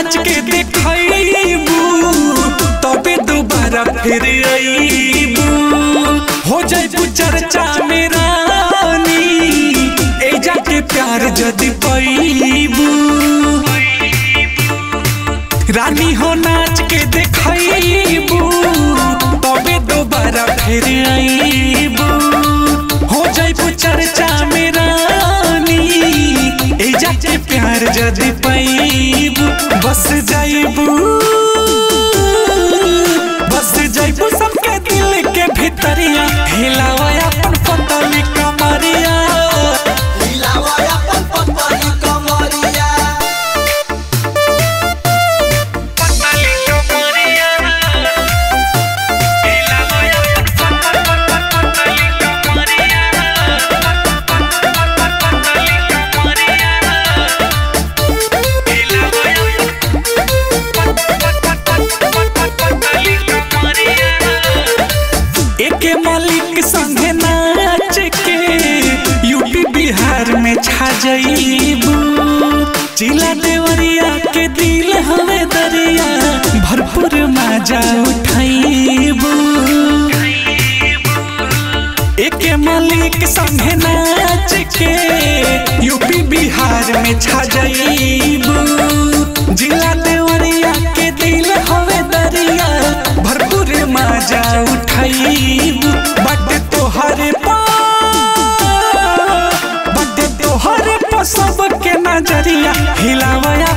नाच के देखबू तबे दोबारा फिर अईबू हो जाइबू चर्चा में रानी ए जाके प्यार जदी पैबू रानी हो नाच के देखबू तबे दोबारा फिर अईबू हो जाइबू चर्चा में रानी ए जाके प्यार जदी पैबू बस जाइबू बस जाइबू सबके दिल के भीतरिया हिलावा अपन पतली कमरिया हिलावा अपन पतली कमरिया पतली कमरिया हिलावा अपन पतली कमरिया पतली कमरिया हिलावा पतली कमरिया एके मालिक संगे नाच के यूपी बिहार में छा जाइबू जिला देवरिया के दिल हवे दरिया भरपूर मजा उठाइबू एके मालिक संगे नाच के यूपी बिहार में छा जाइबू जिला देवरिया के दिल हवे दरिया भरपूर मजा उठाइबू बट तोहरे पा बट तोहरे पा सबके नजरिया हिलावा